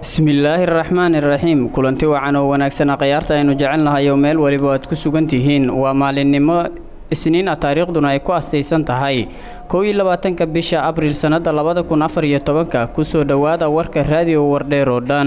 bismillaahi araxmaan iraxiim kulanti wacan oo wanaagsana khayaarta aynu jecelnahayo meel weliba aad ku sugan tihiin waa maalinimo isniin ah taariikhduna ay ku astaysan tahay kow iyo labaatanka bisha abriil sannada labada kun afar iyo tobanka kusoo dhowaada warka raadiyo wardheer oo dhan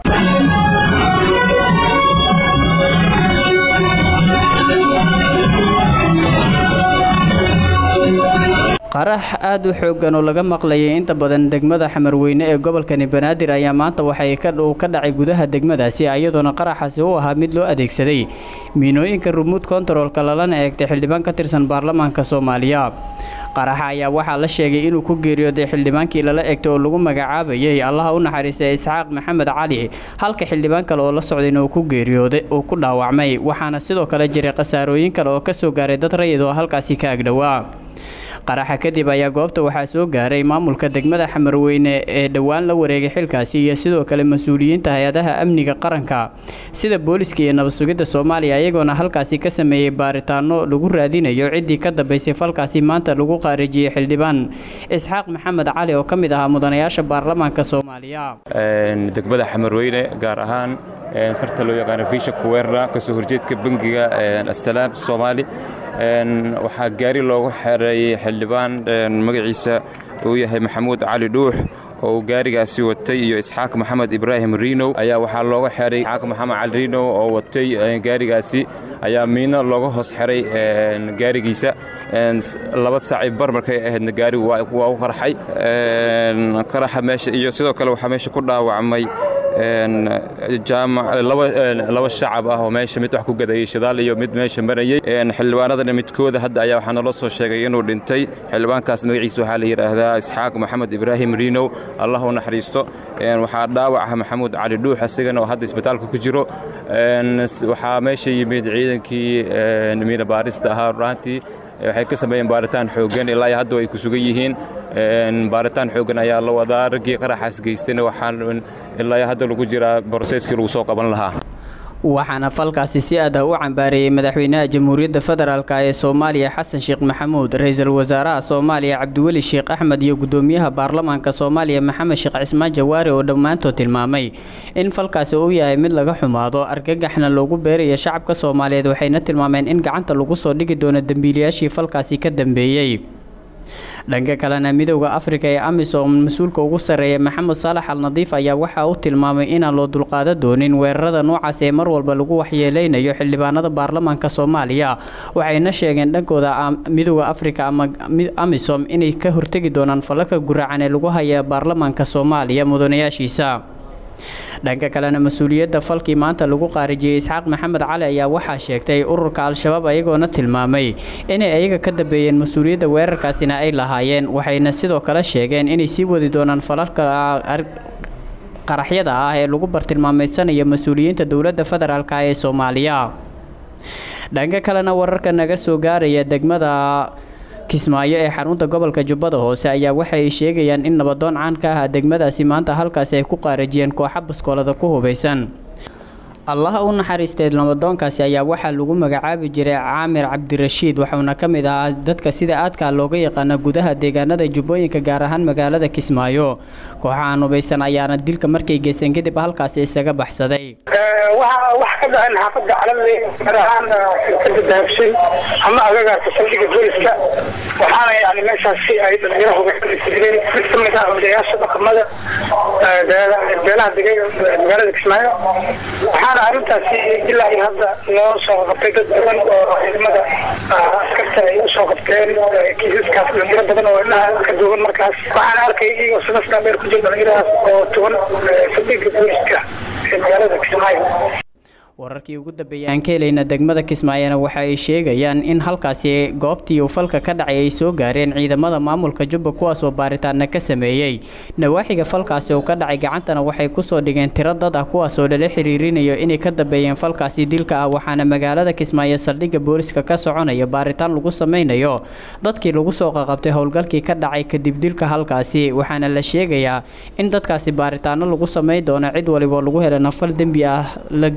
qarax aada u xooggan oo laga maqlayay inta badan degmada xamarweyne ee gobolkani banaadir ayaa maanta waxay uu ka dhacay gudaha degmadaasi iyadoona qaraxaasi u ahaa mid loo adeegsaday miinooyinka rumuud kontaroolka lalana eegtay xildhibaan ka tirsan baarlamaanka soomaaliya qaraxa ayaa waxaa la sheegay inuu ku geeriyooday xildhibaankii lala egtay oo lagu magacaabayay allaha u naxariistay isxaaq maxamed cali halka xildhibaan kale oo la socdayna uu ku geeriyooday uu ku dhaawacmay waxaana sidoo kale jiray khasaarooyin kale oo ka soo gaaray dad rayid oo halkaasi ka agdhowaa qaraxa kadib ayaa goobta waxaa soo gaaray maamulka degmada xamarweyne ee dhowaan la wareegay xilkaasi iyo sidoo kale mas-uuliyiinta hay-adaha amniga qaranka sida booliska iyo nabad sugidda soomaaliya iyagoona halkaasi ka sameeyey baaritaano lagu raadinayo ciddii ka dambeysay falkaasi maanta lagu qaarijiyey xildhibaan isxaaq maxamed cali oo ka mid ahaa mudanayaasha baarlamaanka soomaaliya degmada xamarweyne gaar ahaan sarta loo yaqaano fiisha kuweerna kasoo horjeedka bangiga assalaam soomaali waxaa gaari loogu xereeyey xildhibaan magaciisa uu yahay maxamuud cali dhuux oo uu gaarigaasi watay iyo isxaaq maxamed ibraahim riinow ayaa waxaa looga xeray isxaaq maxamed cali riinow oo watay gaarigaasi ayaa miino looga hoos xeray gaarigiisa laba saaci bar markay ahaydna gaarigu waa u qarxay qaraxa meesha iyo sidoo kale waxaa meesha ku dhaawacmay laba shacab ah oo meesha mid wax ku gadayay shidaal iyo mid meesha marayey xildhibaanadana midkooda hadda ayaa waxaa naloo soo sheegay inuu dhintay xildhibaankaas magaciisa waxaa la yidhaahdaa isxaaq maxamed ibraahim riinow allah u naxariisto waxaa dhaawaca maxamuud cali dhuux isagana oo hadda isbitaalka ku jiro waxaa meesha yimid ciidankii miina baarista ahaa runaantii waxay ka sameeyeen baaritaan xooggan ilaa iyo hadda ay ku sugan yihiin baaritaan xooggan ayaa la wadaa raggii qaraxaas geystayna waxaan ilaa iyo hadda lagu jiraa broseskii lagu soo qaban lahaa waxaana falkaasi si aad ah u cambaareeyey madaxweynaha jamhuuriyadda federaalk ee soomaaliya xasan sheekh maxamuud ra-iisul wasaaraha soomaaliya cabdiweli sheekh axmed iyo gudoomiyaha baarlamaanka soomaaliya maxamed sheekh cismaan jawaari oo dhammaantood tilmaamay in falkaasi uu yahay mid laga xumaado argagaxna loogu beerayo shacabka soomaaliyeed waxayna tilmaameen in gacanta lagu soo dhigi doono dembiilayaashii falkaasi ka dambeeyey dhanka kalena midowda afrika ee amisom mas-uulka ugu sarreeya maxamed saalax al nadiif ayaa waxa uu tilmaamay inaan loo dulqaada doonin weerarada noocaas ee mar walba lagu waxyeeleynayo xildhibaanada baarlamaanka soomaaliya waxayna sheegeen dhankooda midowda afrika ama amisom inay ka hortegi doonaan falalka guracan ee lagu haya baarlamaanka soomaaliya mudanayaashiisa dhanka kalena mas-uuliyadda falkii maanta lagu qaarijiyey isxaaq maxamed cali ayaa waxaa sheegtay ururka al-shabaab ayagoona tilmaamay inay ayaga ka dambeeyeen mas-uuliyadda weerarkaasina ay lahaayeen waxayna sidoo kale sheegeen inay sii wadi doonaan falalka qaraxyada ah ee lagu bartilmaameydsanaya mas-uuliyiinta dowladda federaalk ee soomaaliya dhanka kalena wararka naga soo gaaraya degmada kismaayo ee xarunta gobolka jubbada hoose ayaa waxay sheegayaan in nabadoon caan ka ah degmadaasi maanta halkaasi ay ku qaarajiyeen kooxa baskoolada ku hubaysan allaha u naxariistay nabadoonkaasi ayaa waxaa lagu magacaabi jiray caamir cabdirashiid waxuuna ka mid ahaa dadka sida aadkaa looga yaqaana gudaha deegaanada jubbooyinka gaar ahaan magaalada kismaayo kooxahan hubaysan ayaana dilka markay geysteen kadib halkaasi isaga baxsaday wax ka dhaceen xaafada calale gaar ahaan shirkada dahabshay ama agagaarka saldhiga booliska waxaana yani meeshaasi ay dhalinyaro hubaysanayeen mid ka mid ah odayaasha dhaqamada beelaha degay magaalada kismaayo waxaana arrintaasi ilaa iyo hadda loo soo qabtay dad badan oo ciidamada askarta ay usoo qabteen kiisaskaas dhalinyaro badan oo indhaha ka duuban markaas waxaana arkay iyagoo sanaskaa dheer ku jira dhalinyaradaas oo tuban saldhiga booliska ee magaalada kismaayo wararkii ugu dambeeyay aan ka helayna degmada kismaayona waxa ay sheegayaan in halkaasi goobtii uu falka ka dhacay ay soo gaareen ciidamada maamulka jubba kuwaasoo baaritaana ka sameeyey nawaaxiga falkaasi uu ka dhacay gacantana waxay kusoo dhigeen tiro dad ah kuwaasoo lala xiriirinayo inay ka dambeeyeen falkaasi dilka ah waxaana magaalada kismaayo saldhigga booliska ka soconaya baaritaan lagu sameynayo dadkii lagu soo qaqabtay howlgalkii ka dhacay kadib dilka halkaasi waxaana la sheegayaa in dadkaasi baaritaano lagu sameyn doono cid waliba lagu helana fal dembi ah la gey doono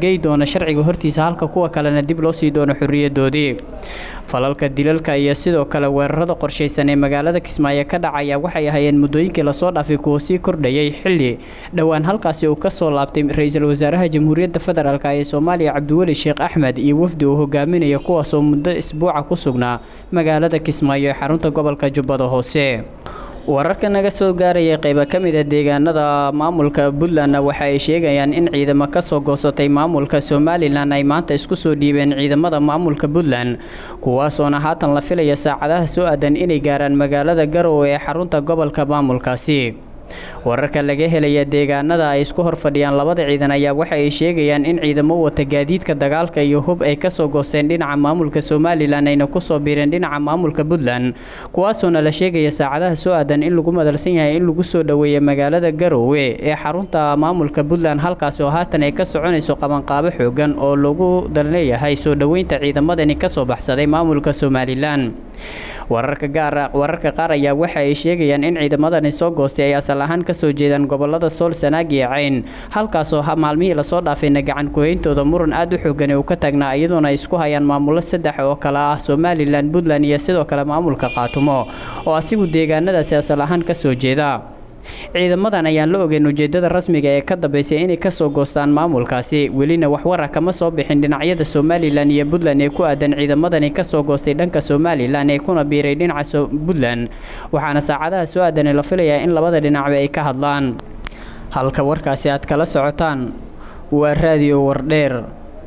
doono sharciga hortiisa halka kuwa kalena dib loo sii doono xorriyadoodii falalka dilalka iyo sidoo kale weerarada qorshaysan ee magaalada kismaayo ka dhacaya waxay ahaayeen muddooyinkii lasoo dhaafay kuwa sii kordhayay xilli dhowaan halkaasi uu kasoo laabtay ra-iisul wasaaraha jamhuuriyadda federaalk ee soomaaliya cabdiweli sheekh axmed iyo wafdi uu hogaaminaya kuwaasoo muddo isbuuca ku sugnaa magaalada kismaayo ee xarunta gobolka jubbada hoose wararka naga soo gaaraya qayba ka mid a deegaanada maamulka puntland waxa ay sheegayaan in ciidamo kasoo goosatay maamulka somalilan ay maanta isku soo dhiibeen ciidamada maamulka puntland kuwaasoona haatan la filaya saacadaha soo aadan inay gaaraan magaalada garowe ee xarunta gobolka maamulkaasi wararka laga helaya deegaanada ay isku horfadhiyaan labada ciidan ayaa waxa ay sheegayaan in ciidamo wata gaadiidka dagaalka iyo hub ay kasoo goosteen dhinaca maamulka somalilan ayna kusoo biireen dhinaca maamulka puntland kuwaasoona la sheegaya saacadaha soo aadan in lagu madalsan yahay in lagu soo dhoweeya magaalada garowe ee xarunta maamulka puntland halkaasi oo haatan ay ka soconayso qabanqaabo xoogan oo lagu dalleeyahay soo dhoweynta ciidamadani kasoo baxsaday maamulka somalilan wararka gaar wararka qaar ayaa waxa ay sheegayaan in ciidamadani soo goostay ay asal ahaan kasoo jeedaan gobolada sool sanaag iyo cayn halkaasoo maalmihii lasoo dhaafayna gacan kuheyntooda muran aada u xoogan uu ka taagnaa iyadoona ay isku hayaan maamulo saddex oo kale ah somalilan puntland iyo sidoo kale maamulka qaatumo oo asigu deegaanadaasi asal ahaan kasoo jeeda ciidamadan ayaan la ogeyn ujeedada rasmiga ee ka dambeysay inay kasoo goostaan maamulkaasi welina waxwara kama soo bixin dhinacyada somalilan iyo puntland ee ku aadan ciidamadani kasoo goostay dhanka somalilan ee kuna biiray dhinaca puntland waxaana saacadaha soo aadanay la filayaa in labada dhinacba ay ka hadlaan halka warkaasi aad kala socotaan waa raadiyo wardheer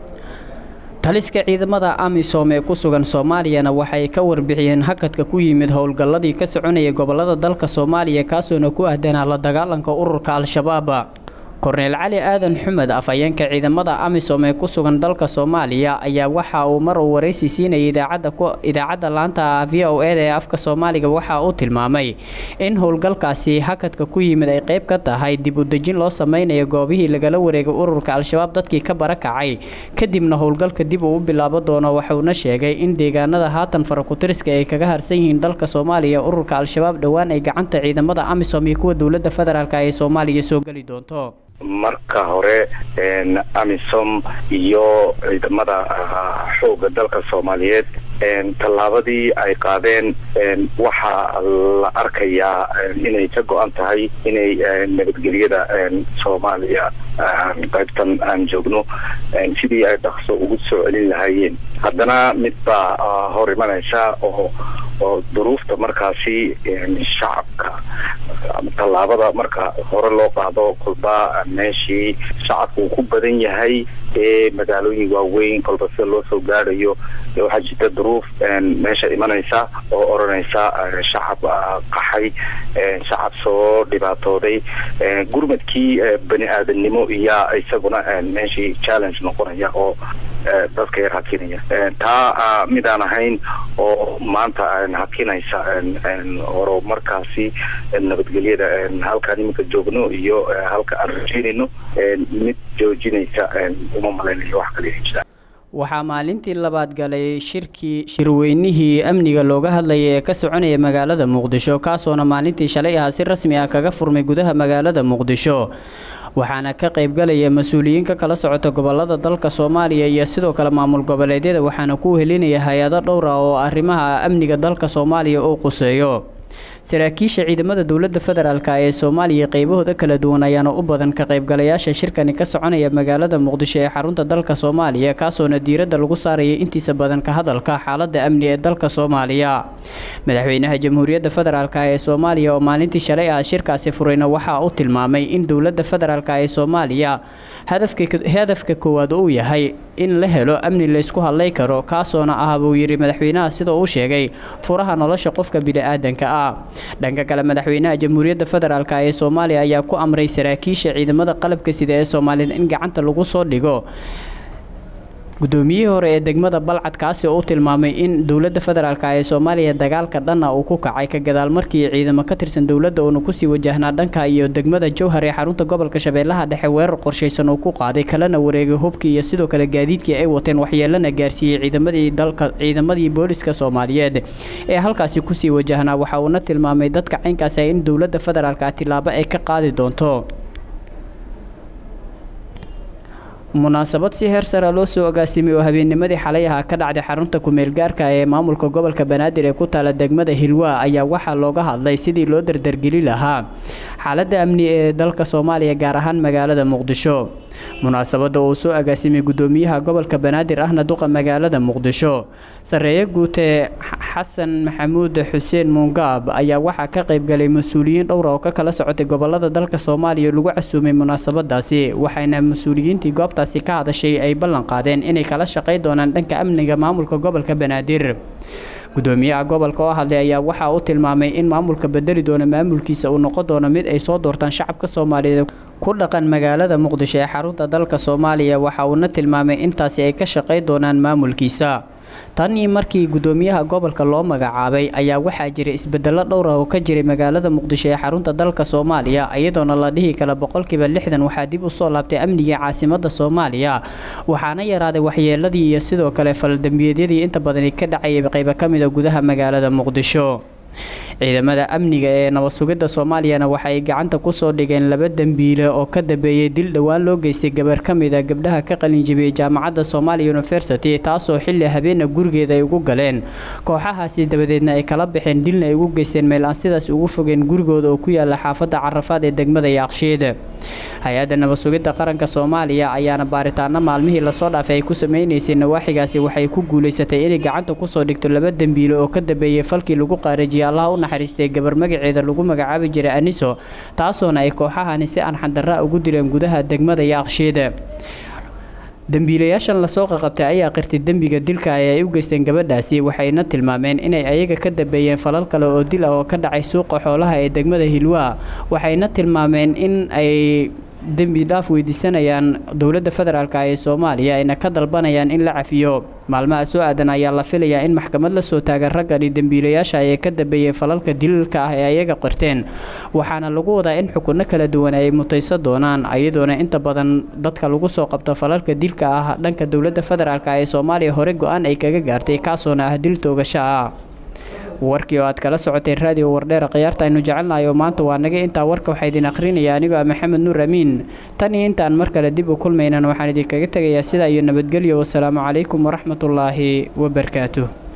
taliska ciidamada amisom ee ku sugan soomaaliyana waxay ka warbixiyeen hakadka ku yimid howlgalladii ka soconayay gobolada dalka soomaaliya kaasoona ku ahdanaa la dagaalanka ururka al-shabaab korneyl cali aadan xumed afhayeenka ciidamada amisom ee ku sugan dalka soomaaliya ayaa waxa uu mar uu waraysi siinayay idaacadda laanta v o eda ee afka soomaaliga waxa uu tilmaamay in howlgalkaasi hakadka ku yimid ay qayb ka tahay dib u dejin loo sameynayo goobihii lagala wareegay ururka al-shabaab dadkii ka barakacay kadibna howlgalka dib uu u bilaabo doono waxuuna sheegay in deegaanada haatan farakutiriska ay kaga harsan yihiin dalka soomaaliya ururka al-shabaab dhowaan ay gacanta ciidamada amisom iyo kuwa dowladda federaalk ee soomaaliya soo geli doonto marka hore amisom iyo ciidamada xoogga dalka soomaaliyeed tallaabadii ay qaadeen waxaa la arkayaa inay ka go-an tahay inay nabadgelyada soomaaliya qaybtan aan joogno sidii ay dhaqso ugu soo celin lahaayeen haddana mid baa hor imanaysa oo oo duruufta markaasi shacabka tallaabada marka hore loo qaado kolba meeshii shacabka uu ku badan yahay ee magaalooyin waaweyn kolba sida loo soo gaadhayo waxaa jirta duruuf meesha imanaysa oo odhanaysa shacab qaxay shacab soo dhibaatooday gurmadkii bani aadamnimo iyaa isaguna meeshii challenge noqonaya oo dadka yar hakinaya taa midaan ahayn oo maanta hakinaysa horo markaasi nabadgelyada halkaan iminka joogno iyo halka aan rajeynayno mid joojinaysa uma malaynayo wax kale jiraan waxaa maalintii labaad galay shirkii shirweynihii amniga looga hadlayay ee ka soconaya magaalada muqdisho kaasoona maalintii shalay ahaa si rasmi ah kaga furmay gudaha magaalada muqdisho waxaana ka qaybgalaya mas-uuliyiin ka kala socota gobolada dalka soomaaliya iyo sidoo kale maamul goboleedyada waxaana ku helinaya hay-ado dhowra oo arrimaha amniga dalka soomaaliya uu quseeyo saraakiisha ciidamada dowladda federaalk ee soomaaliya qaybahooda kala duwan ayaana u badan ka qaybgalayaasha shirkani ka soconaya magaalada muqdisho ee xarunta dalka soomaaliya kaasoona diiradda lagu saaraya intiisa badan ka hadalka xaalada amni ee dalka soomaaliya madaxweynaha jamhuuriyadda federaalk ee soomaaliya oo maalintii shalay ah shirkaasi furayna waxaa uu tilmaamay in dowladda federaalk ee soomaaliya hadafka koowaad uu yahay in la helo amni laysku hadlay karo kaasoona ah buu yidhi madaxweynaha sida uu sheegay furaha nolosha qofka bini-aadanka ah dhanka kale madaxweynaha jamhuuriyadda federaalk ee soomaaliya ayaa ku amray saraakiisha ciidamada qalabka sida ee soomaaliyed in gacanta lagu soo dhigo guddoomiyihii hore ee degmada balcad kaasi oo u tilmaamay in dowladda federaalk ee soomaaliya dagaalka dhanna uu ku kacay ka gadaal markii ciidamo ka tirsan dowladda uuna kusii wajahnaa dhanka iyo degmada jowhar ee xarunta gobolka shabeellaha dhexe weerar qorshaysan uu ku qaaday kalena wareegay hubkii iyo sidoo kale gaadiidkii ay wateen waxyeelana gaarsiiyey ciidamadii dalka ciidamadii booliska soomaaliyeed ee halkaasi kusii wajahnaa waxa uuna tilmaamay dadka caynkaasi in dowladda federaalk tilaabo ay ka qaadi doonto munaasabad si heer sara loo soo agaasimay oo habeennimadii xalay ahaa ka dhacday xarunta kumeel gaarka ee maamulka gobolka banaadir ee ku taala degmada hilwaa ayaa waxaa looga hadlay sidii loo dardargeli lahaa xaaladda amni ee dalka soomaaliya gaar ahaan magaalada muqdisho munaasabadda uu soo agaasimay gudoomiyaha gobolka banaadir ahna duqa magaalada muqdisho sareeye guute xasan maxamuud xuseen muungaab ayaa waxaa ka qaybgalay mas-uuliyiin dhowra oo ka kala socotay gobolada dalka soomaaliya lagu casuumay munaasabadaasi waxayna mas-uuliyiintii goobtaasi ka hadashay ay ballan qaadeen inay kala shaqay doonaan dhanka amniga maamulka gobolka banaadir gudoomiyaha gobolka oo hadlay ayaa waxaa u tilmaamay in maamulka bedeli doona maamulkiisa uu noqon doono mid ay soo doortaan shacabka soomaaliyeed ku dhaqan magaalada muqdisho ee xarunta dalka soomaaliya waxa uuna tilmaamay intaasi ay ka shaqay doonaan maamulkiisa tanii markii gudoomiyaha gobolka loo magacaabay ayaa waxaa jiray isbedelo dhowr ah oo ka jiray magaalada muqdisho ee xarunta dalka soomaaliya iyadoona la dhihi kala boqolkiiba lixdan waxaa dib usoo laabtay amnigii caasimada soomaaliya waxaana yaraaday waxyeeladii iyo sidoo kale faldambiyeedyadii inta badani ka dhacayay qaybo ka mida gudaha magaalada muqdisho ciidamada amniga ee nabad sugidda soomaaliyana waxay gacanta kusoo dhigeen laba dembiile oo ka dambeeyey dil dhowaan loo geystay gabar ka mid a gabdhaha ka qalinjibiyey jaamacadda somalia university taasoo xilli habeena gurigeeda ay ugu galeen kooxahaasi dabadeedna ay kala baxeen dilna ay ugu geysteen meel aan sidaas ugu fogeen gurigooda oo ku yaala xaafadda carafaad ee degmada yaaqshiid hay-adda nabad sugidda qaranka soomaaliya ayaana baaritaano maalmihii lasoo dhaafay ay ku sameynaysay nawaaxigaasi waxay ku guulaysatay inay gacanta kusoo dhigto laba dembiile oo ka dambeeyey falkii lagu qaarajiyay allaha u naxariistay gabar magaceeda lagu magacaabi jiray aniso taasoona ay kooxahani si aan xandarra ugu dileen gudaha degmada yaaqshiid dembiilayaashan lasoo qaqabtay ayaa qirtay dembiga dilka ee ay u geysteen gabadhaasi waxayna tilmaameen inay ayaga ka dambeeyeen falal kale oo dil ah oo ka dhacay suuqa xoolaha ee degmada hilwaa waxayna tilmaameen in ay dembi dhaaf weydiisanayaan dowladda federaalk ee soomaaliya ayna ka dalbanayaan in la cafiyo maalmaha soo aadan ayaa la filayaa in maxkamad la soo taaga raggani dembiilayaasha ee ka dambeeyey falalka dililka ah ee ayaga qirteen waxaana lagu wadaa in xukunno kala duwan ay mutaysan doonaan iyadoona inta badan dadka lagu soo qabto falalka dilka ah dhanka dowladda federaalk ee soomaaliya hore go-aan ay kaga gaartay kaasoona ah dil toogasho ah warkii oo aad kala socoteen raadiyo wardheera khiyaarta aynu jecelnahay oo maanta waa naga intaa warka waxaa idin akhrinaya anigoo ah maxamed nuur amiin tan iyo intaan mar kale dib u kulmaynan waxaan idinkaga tegayaa sidaa iyo nabadgelyo wasalaamu calaykum waraxmatullaahi wabarakaatuh